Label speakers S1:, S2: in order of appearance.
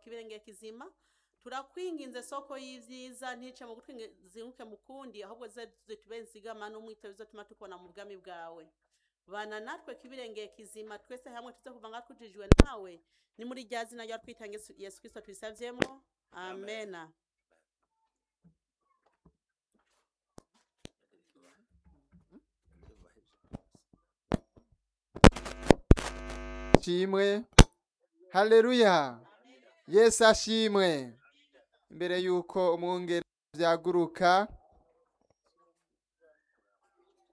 S1: kibirenge kizima turakwinginze soko y'ivyiza ntice mu gutwi ngo zinguke mu kundi ahubwo zize zitube nzigama n'umwitero bizotuma tukubona mu bwami bwawe bana natwe kibirenge kizima twese hamwe tuze kuva ngaho twujijwe nawe ni muri rya zina rya twitanga Yesu- yesu kristo tubisavyemo amena
S2: shimwe haleluya yesu ashimwe imbere yuko umwungere vyaguruka